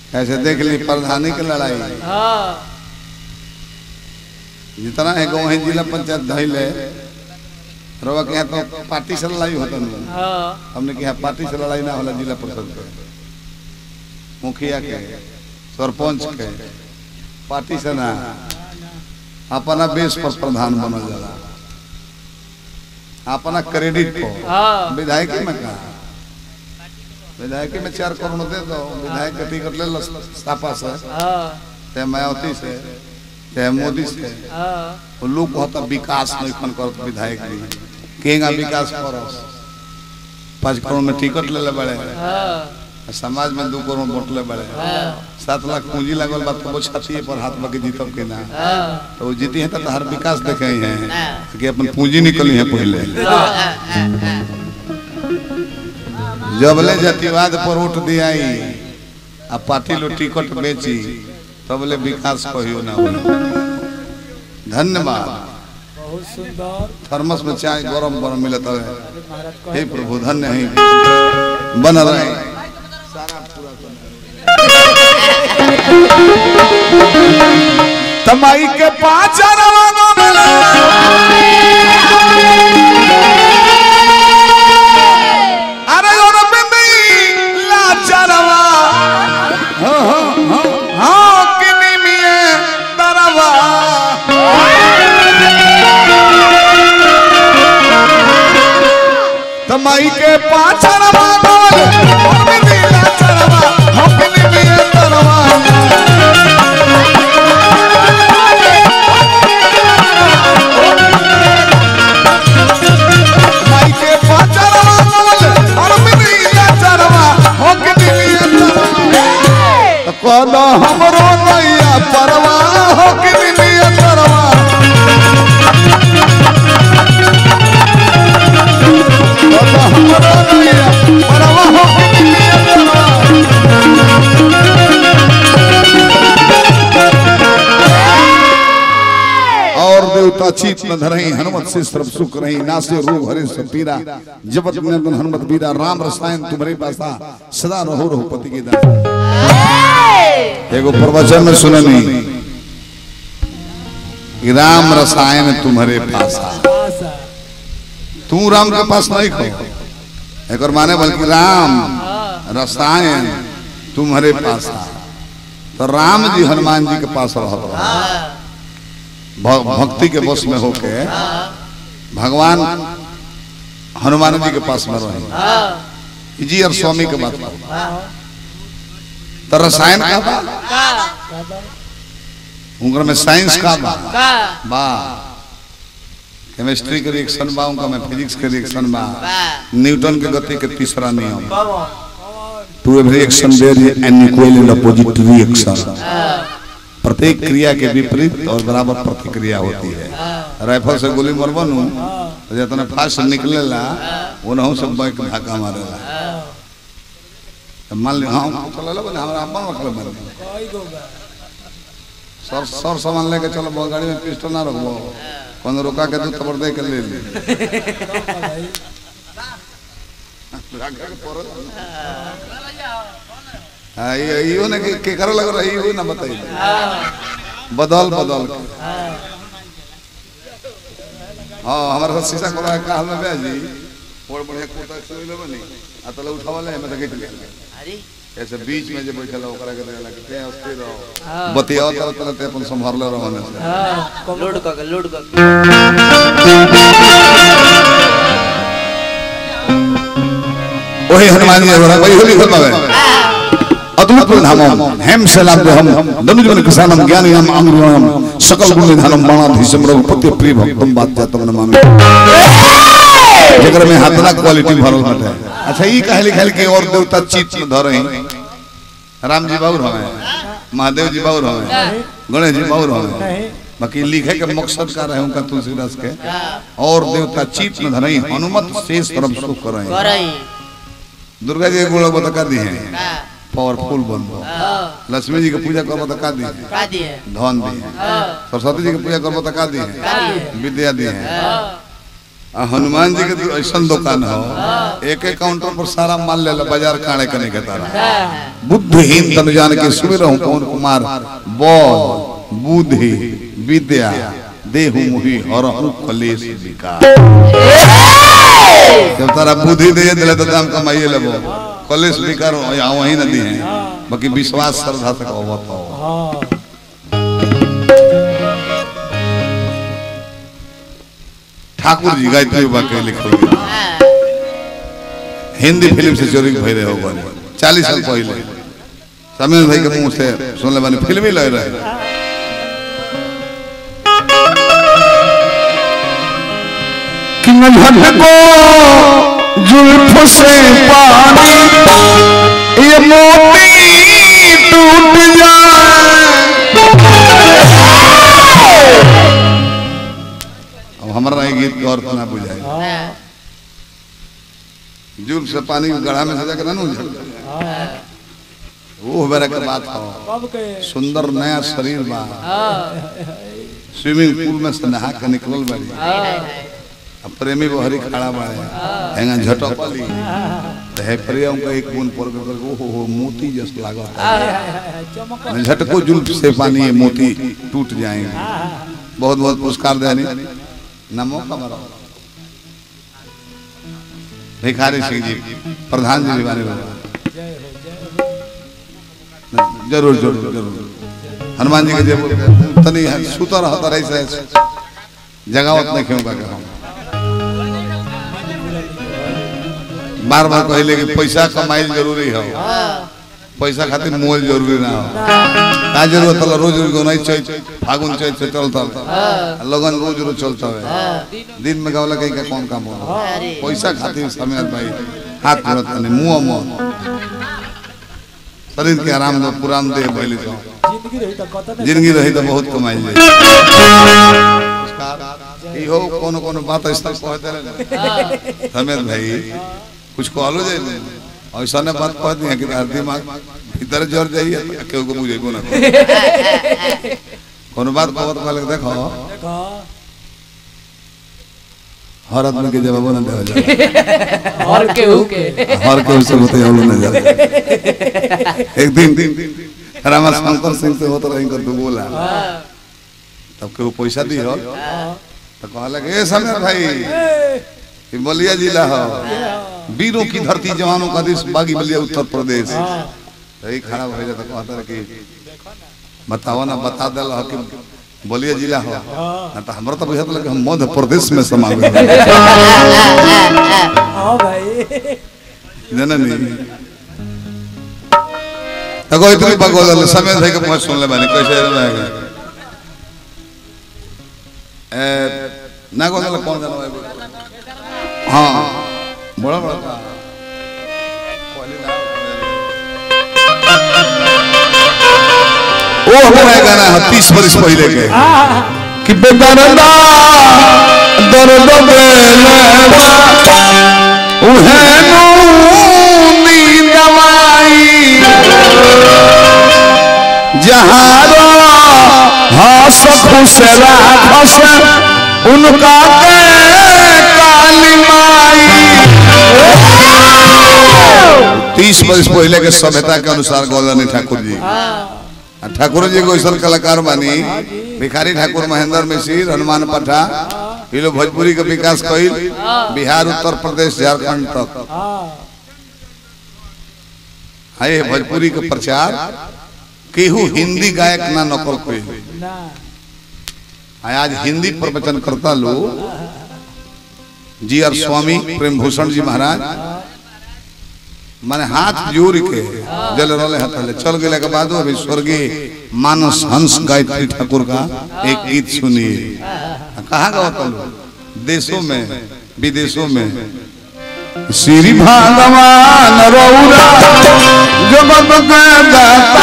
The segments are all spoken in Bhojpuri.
ऐसे देख ली प्रधानी की लड़ाई हाँ जितना है गाँव है जिला पंचायत धैले रवा के यहाँ तो पार्टी से लड़ाई होता नहीं हाँ हमने के यहाँ पार्टी से लड़ाई ना होला जिला परिषद के मुखिया के सरपंच के पार्टी से ना अपना बेस पर प्रधान बनल जाला अपना क्रेडिट पर हाँ विधायकी में कहा विधायकी में चार करोड़ दे दो विधायक का टिकट ले लो सापा से हाँ चाहे मायावती से चाहे मोदी से हाँ वो लोग बहुत विकास नहीं खन करत विधायक भी केगा विकास करस पाँच करोड़ में टिकट ले ले बड़े हाँ समाज में दो करोड़ वोट ले बड़े हाँ सात लाख पूंजी लगल बात तो वो छाती पर हाथ बाकी जीतब के ना हाँ तो वो जीती है तो हर विकास देखे ही हैं कि अपन पूंजी निकली है पहले जबले जातिवाद पर वोट दियाई आ पार्टी लो टिकट बेची तबले विकास कहियो ना होई धन्यवाद बहुत सुंदर थर्मस में चाय गरम गरम मिलत है अरे महाराज हे कहे प्रभु धन्य है बन रहे तमाई के पाँच रवानों में अरे और बिंदी लाचारवा हाँ हाँ हाँ हाँ किनी मिये दरवा तमाई के पाछड़वा बोल और बिंदी लाचारवा हाँ किनी मिये दरवा तमाई के पाछड़वा बोल और बिंदी लाचारवा हाँ किनी मिये दरवा कहना हमरो नैया परवा हो कि निमिया परवा कहना हमरो नैया परवा हो कि निमिया परवा और देवता चीत न धरही हनुमत से सर्व सुख रही नासे रोग हरे सब पीरा जपत निरंजन हनुमत बीरा राम रसायन तुम्हारे पासा सदा रहो रहो पति के दास एगो प्रवचन में सुननी कि राम रसायन तुम्हारे पास आशा तू राम के पास नहीं खो एक और माने बल्कि राम रसायन तुम्हारे पास आ। तो राम जी हनुमान जी के पास रहत रहे भ- भक्ति के बस में होके भगवान हनुमान जी के पास में रहे जी और स्वामी के बात करो। तो रसायन का बा उनकर में साइंस का बा बा केमिस्ट्री के रिएक्शन बा उनका में फिजिक्स के रिएक्शन बा न्यूटन के गति के तीसरा नियम to every action there is an equal and opposite reaction प्रत्येक क्रिया के विपरीत और बराबर प्रतिक्रिया होती है राइफल से गोली मरबन तो जितना फास्ट निकलेला उनहु से बैक धक्का मारेला तो मान ली हाँ चलो बने हमरा अपन मतलब बने कोई गोगा सर सर सामान लेके चलो बहुत गाड़ी में पिस्टल ना रखबो कौन रोका के तू तबर दे के ले ले हाँ ये इहो ने के, के करे लग रही हो ना बताइए बदल बदल के हाँ हमारे साथ शीशा खोला है काल में ब्याह जी बड़ बढ़िया कुर्ता से ले बनी आ तले उठावा ले मैं देख लिया ऐसे बीच में जे बैठल ओकरा के देला के ते अस्थिर रहो बतियाओ तरह तरह ते अपन संभाल ले रहने से हाँ लोड कर लोड कर वही हनुमान जी बोला वही होली खोल पावे अद्भुत धामम हेम से लाभ हम धनुज मन किसानम ज्ञानी हम अमृतम सकल गुण निधानम बाणाधीशम रघुपति प्रिय भक्तम बात जातम नमामि जेकर में हाथना क्वालिटी भरल बाटे अच्छा ई कहली खाली के और देवता चित में धरई राम जी बाबू हमें महादेव जी बाबू हमें गणेश जी बाबू हमें नहीं बाकी लिखे के मकसद का रहे उनका तुलसीदास के और देवता चित में धरई हनुमत शेष तरफ सुख करई करई दुर्गा जी के गुण बता दी है पावरफुल बनबो लक्ष्मी जी के पूजा करबो तो का दी है का दिए धन दी है सरस्वती जी के पूजा करबो तो का दी है विद्या दी है आ हनुमान जी के तो ऐसा दुकान हो एक एक काउंटर पर सारा माल ले ला बाजार काणे कने के तारा बुद्धिहीन तन जान के सुमिर हूँ पवन कुमार बौद्ध बुद्धि विद्या देहु मुहि हरहु कलेश विकार जब तारा बुद्धि दे दिले तो दाम कमाइए लेबो कलेश विकार यहाँ वही नदी है बाकी विश्वास श्रद्धा तक होवत हो हाँ ठाकुर जी गायत्री बाबा के लिखल गया हिंदी फिल्म से चोरी भय रहे हो चालीस साल पहले समीर भाई के मुंह से सुन ले बानी फिल्म ही लग रहे कि नजर को जुल्फ से पानी ये मोती टूट जाए अब हमारा ये गीत गौर ना बुझाए जुल्फ से पानी गढ़ा में सजा के ना उझल वो बेरा के बात हो कब के सुंदर नया शरीर बा स्विमिंग पूल में से नहा के निकलल बाड़ी अब प्रेमी बहरी खड़ा बाड़े हेंगा झटपली तो है प्रियम का एक बूंद पर के ओ हो हो मोती जस लागत चमक मैं झटको जुल्फ से पानी ये मोती टूट जाएंगे बहुत बहुत पुरस्कार देनी नमो कमरा भिखारी सिंह जी प्रधान जी बारे में जय हो जय हो जरूर जरूर जरूर हनुमान जी के जब तनी सुतर रहता रही से जगावत नहीं क्यों का हम बार बार कहले कि पैसा कमाइल जरूरी हो पैसा खातिर मोल जरूरी ना हो का जरूरत है रोज रोज नहीं चैत फागुन चैत से चलता लगन रोज रोज चलता है दिन में गावला कहीं का कौन काम हो पैसा खातिर समय भाई हाथ जोड़त नहीं मुंह मुंह शरीर के आराम दो पुरान देह भइल जाओ जिंदगी रही तो कत जिंदगी रही तो बहुत कमाई जाए इहो कोनो कोनो बात ऐसा कह देले समेत भाई कुछ कहलो जाए ऐसा ने बात कह दिया कि तार दिमाग भीतर जर जाइए तो केहू को बुझेबो ना करे। कोनो बात कहत कहले देखो देखो हर आदमी के जवाब ना देवल जाला और केहू के हर केहू से होते हम ना जाला एक दिन रामा शंकर सिंह से होत रही कर तू बोला तब केहू पैसा दी हो तो कहला कि ए समीर भाई ये बलिया जिला हो वीरों की धरती जवानों का देश बागी बलिया उत्तर प्रदेश यही खड़ा हो जाता कहता रहे कि बताओ ना बता दिल हो कि बलिया जिला हो ना तो हमरा तो बुझात लगे हम मध्य प्रदेश में समा गए हाँ भाई जननी तको इतनी बगोल समय भाई के मुंह सुन ले मैंने कैसे रहेगा ए ना गोदल कौन जानो है हाँ बड़ा बड़ा का पहले ना ओ हमारा गाना है तीस वर्ष पहले के कि बेदरदा दर्द बेलवा उहे नूनी दवाई जहारो हंस खुश राखस उनका के काली माई तीस वर्ष पहले के सभ्यता के अनुसार गौलानी ठाकुर जी आ ठाकुर जी को ऐसा कलाकार बानी भिखारी ठाकुर महेंद्र मिश्र हनुमान पठा ये लोग भोजपुरी के विकास कइल बिहार उत्तर प्रदेश झारखंड तक हाँ है भोजपुरी के प्रचार केहू हिंदी गायक ना नकल कइल ना आ आज हिंदी प्रवचन करता लोग जी आर स्वामी प्रेम भूषण जी महाराज माने हाथ जोड़ के जल रले हथले चल गेले के बाद अभी स्वर्गीय मानस हंस गायत्री ठाकुर का एक गीत सुनिए आ, कहाँ गावता लोग देशों में विदेशों में श्री भगवान रौरा जगत के दाता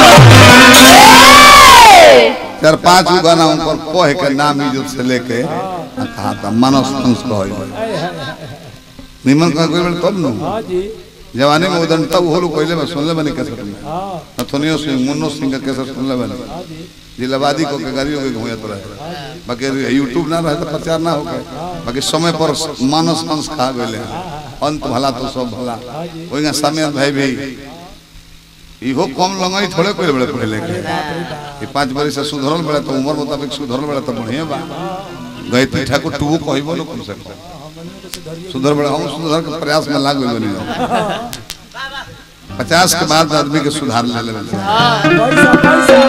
चार पांच गो गाना ऊपर कह के नाम इज्जत से लेके आ कहा था मानस हंस कह हाय हाय हाय निमन कह कोई बेर तब नु हाँ जी जवानी में उदंड तब वो लोग पहले में सुन ले बनी कैसे तुमने हाँ अथुनियो सिंह मुन्नो सिंह का कैसे सुन ले बनी हाँ जी जिलाबादी को के गाड़ियों के घुमात रहे बाकी यूट्यूब ना रहे तो प्रचार ना होके बाकी समय पर मानस अंश खा गए अंत भला तो सब भला वही समय भाई भी इहो कम लंगाई थोड़े कोई बड़े पहले के ये पांच बरस से सुधरल बड़े तो उम्र मुताबिक सुधरल बड़े तो बढ़िया बा गायत्री ठाकुर टू कहबो न कम से कम सुधर बड़े हम सुधर के प्रयास में लाग गइल बनी पचास के बाद आदमी के सुधार ले ले पैसा पैसा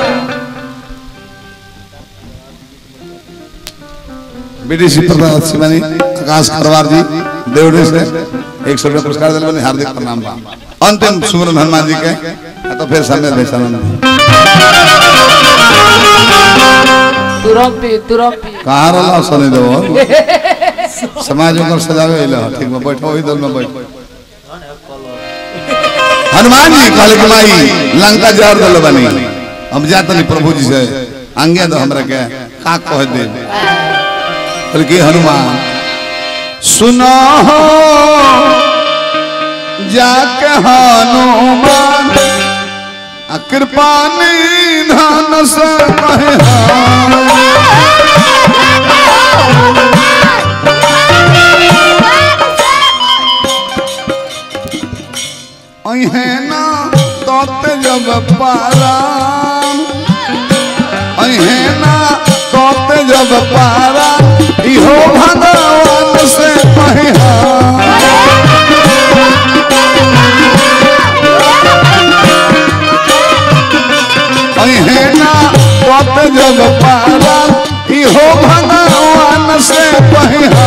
बीडीसी प्रधान शिवानी आकाश खरवार जी देवड़ी से एक सौ रुपया पुरस्कार दिले बनी हार्दिक प्रणाम बा अंतिम सुमरन हनुमान जी के आ तो फिर सामने भैसानंद तुरंत पी तुरंत पी कहाँ रहा सने देव समाज में सजावे अइले ह, ठीक में बैठो वही दल में बैठो हनुमान जी कहले कि माई लंका जार दल बनी हम जात नहीं प्रभु जी से आंगे दो हमरा के का कह दे कहले कि हनुमान सुनो हो जाके हनुमान आ कृपा निधान से कहे अहेना तोत जब पारा अहेना तोत जब पारा इहो भगवान से कहिया अहेना तोत जब पारा इहो भगवान से कहिया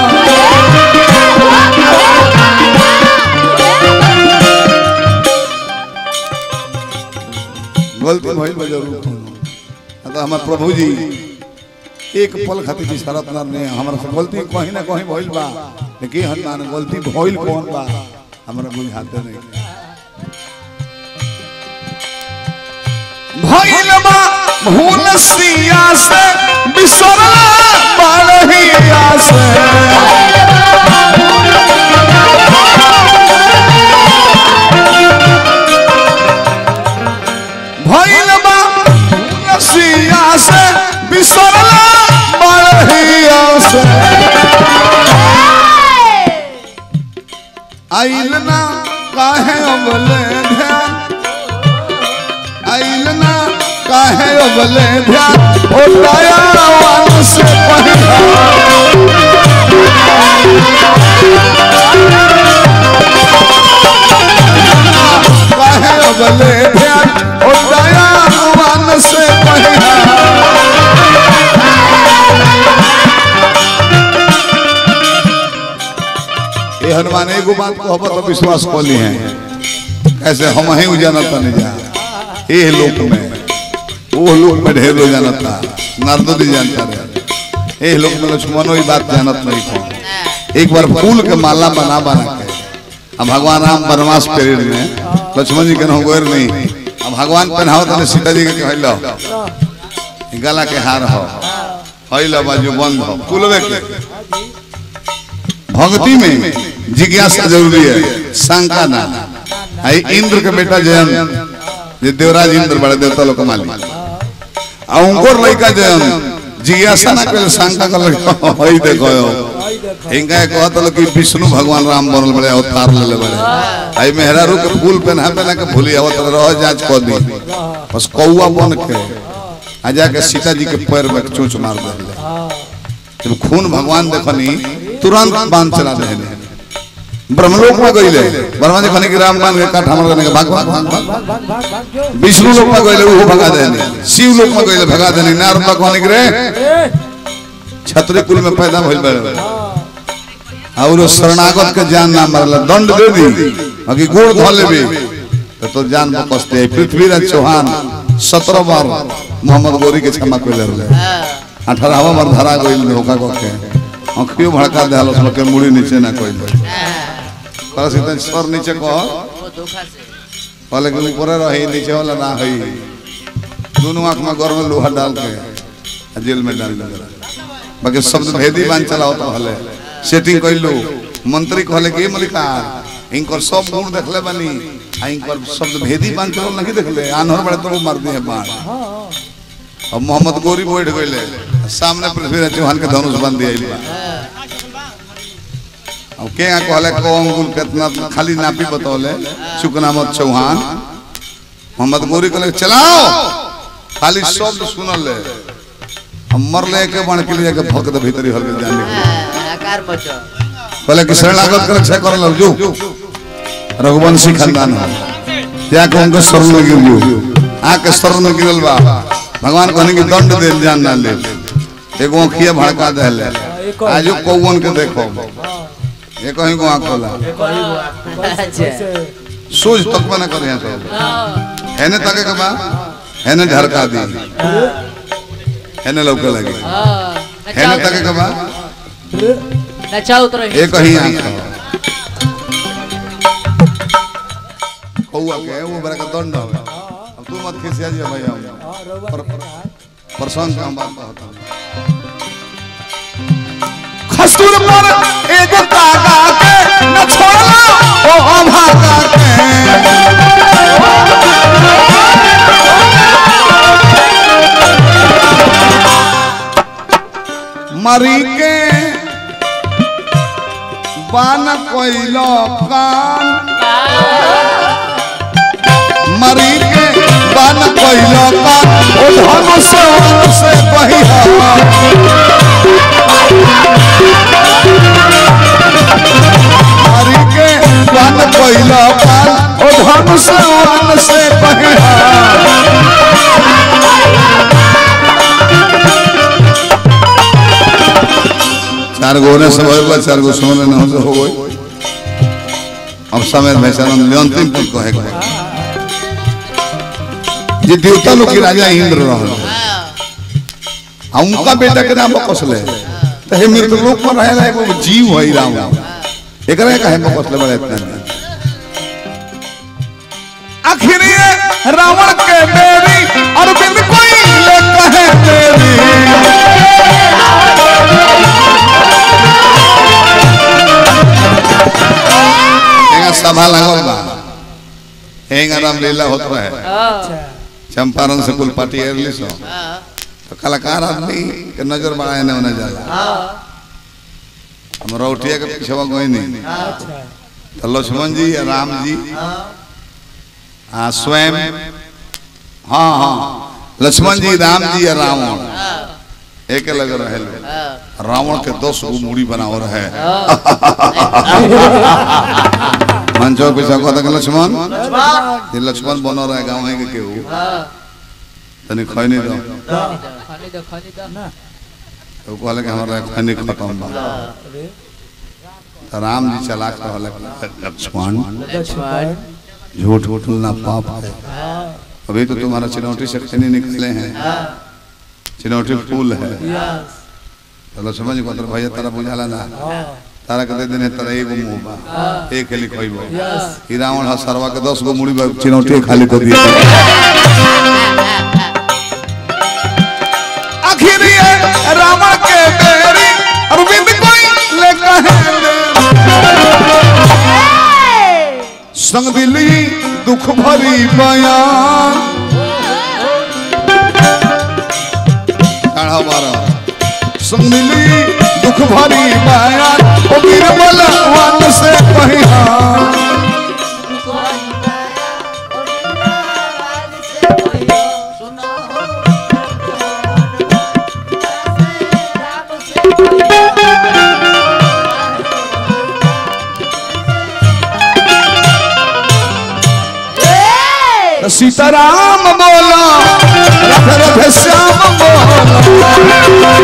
गलती भइल बा जरूर तो हमार प्रभु जी एक पल खातिर की शरत ना ने हमरा से गलती कहीं ना कहीं भइल बा लेकिन हनुमान गलती भइल कौन बा हमरा बुझाते नहीं भइल बा भूल सिया से बिसरला बारहिया से भइल बा भूल सिया से बिसरला बारहिया से आइल ना काहे अबले ध्यान आइल ना काहे अबले ध्यान ओ दयावान से पहिला काहे अबले ध्यान ओ दयावान से पहिला ये हनुमान एगो बात को हबत तो विश्वास कोली है ऐसे हम ही जानता नहीं जा ये लोक में वो लोक में ढेर लोग जानता नारदो जी जानता रहे ये लोक में लक्ष्मणो ही बात जानत नहीं था एक बार फूल के माला बना बना के अब भगवान राम वनवास पीरियड में लक्ष्मण जी के गोर नहीं अब भगवान पहनाओ तो सीता जी के कहलो गला के हार हो हइलो बाजू बंद हो कुलवे के भक्ति में जिज्ञासा जरूरी है शंका ना आई इंद्र के बेटा जयंत जे देवराज इंद्र बड़े देवता लोग मालिक आ उनको लड़का जयंत जिज्ञासा ना करे शंका कर लगे हई देखो आई देखो इनका कहत लोग कि विष्णु भगवान राम बनल बड़े अवतार ले ले बड़े आई मेहरारू के फूल पहना पहना के भूली आवत रह जांच कर दी बस कौआ बन के आ जाके सीता जी के पैर में चोंच मार दे हाँ जब खून भगवान देखनी तुरंत बांध चला दे ब्रह्मलोक में गईले ब्रह्मा जी कहने की राम बांध के काट हमर करने के भाग भाग भाग भाग भाग भाग भाग भाग जो विष्णु लोक में गईले वो भगा देने शिव लोक में गईले भगा देने नारद बाबा कहने के रे ए छतरी कुल में पैदा भइल बड़े हाँ और शरणागत के जान ना मारला दंड दे दी अगी गोड़ धो लेबे तो तो जान बकसते पृथ्वीराज चौहान सत्रह बार मोहम्मद गोरी के क्षमा कर ले अठारहवा बार धरा गइल धोखा को के आंखियों भड़का दे हलो के मुड़ी नीचे ना कोई पर सीता सर नीचे को वो धोखा से पहले के ऊपर रही नीचे वाला ना हई दोनों आंख में गौर में लोहा डाल के आ जेल में डाल दिया बाकी शब्द भेदी बांध चलाओ तो हले सेटिंग कर लो मंत्री कहले कि मलिकार इनकर सब गुण देखले बनी आ इनकर शब्द भेदी बांध चल नहीं देखले आनहर बड़े तो मार दिए बाण अब मोहम्मद गोरी बैठ गइले सामने पृथ्वीराज चौहान के धनुष बांध दिया अब के यहाँ कहले कौन गुल कितना खाली नापी बतौले शुकनामत चौहान मोहम्मद गोरी कहले चलाओ खाली शब्द सुनल ले हम मरले के बण के लिए के भक दे भीतरी हल के जाने के आकार बचो कहले कि शरणागत कर छे कर लग जो रघुवंशी खानदान हो या को उनके शरण में गिर जो आके शरण में गिरल बा भगवान कहने की दंड दे जान ना ले एगो अखिया भड़का देले आजो कौवन के देखो ये कहीं को आंख खोला अच्छा सोच तक बना कर यहाँ सब हैने तके के बा हैने झरका दी हैने लौके लगी हैने तके के बा नचाओ उतरो एक ही आंख हो। कौआ के वो बड़ा का दंड हो अब तू मत खिसिया जी भाई हम पर प्रसंग का हम बात कहता हूँ खस्तूर पर एगो कागा के न छोड़ला ओ अभागा के मरी के बान कोइलो कान मरी के बान कोइलो कान ओ धनुष से बहिया मरी के बान कोइलो कान ओ धनुष से बहिया चार गो ने सब होगा चार गो सोने न हो हो गई अब समय भैसानंद अंतिम कुल कहे के जे देवता लोग के राजा इंद्र रहल आ उनका बेटा के नाम बकसले तो हे मृत लोक पर रहेला एगो जीव है राम एकरा काहे बकसले बड़े इतना आखिर ये रावण के बेरी अरविंद कोई ले कहे मेरी हेंगा सभा लागल बा हेंगा राम लीला होत रहे चंपारण से कुल पार्टी एरली सो तो कलाकार आदमी के नजर बढ़ाए ने होने जाला हम रौटिया के पीछे कोई नहीं तो लक्ष्मण जी या राम जी हाँ स्वयं हाँ हाँ लक्ष्मण जी राम जी या रावण एक लग रहे लोग। रावण के दस गो मूड़ी बनाओ रहे मंचो पीछा कहता कि लक्ष्मण ये लक्ष्मण बनो रहे गाँव है के केहू तनी खैनी दो खानी दो खानी दो तो कहले कि हमारा खैनी खत्म बा तो राम जी चलाक रहले लक्ष्मण लक्ष्मण झूठ बोलना पाप है अभी तो तुम्हारा चिनौटी से खैनी निकले हैं चिनौटी फूल है चलो समझ को तो भैया तारा बुझाला ना तारा के दे देने तारा एगो मुंह बा एक हेली खइबो ई रावण ह सरवा के 10 गो मुड़ी बा चिनौटी खाली कर दिया आखिर ये रावण के बेरी अरविंद कोई ले कहे संग दिली दुख भरी बयान काढ़ा मारा संग दिली दुख भरी बयान ओ बीरबल वन से कहिया सीताराम बोला रथ रथ श्याम बोला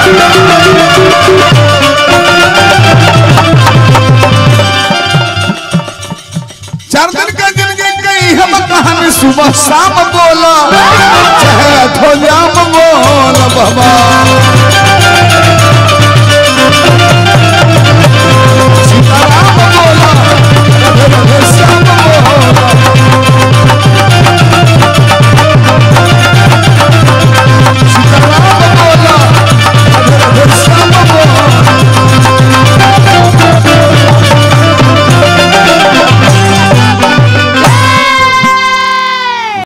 चार दिन का जिंदगी गई हम कहानी सुबह शाम बोला चाहे अठो जाम बोला बाबा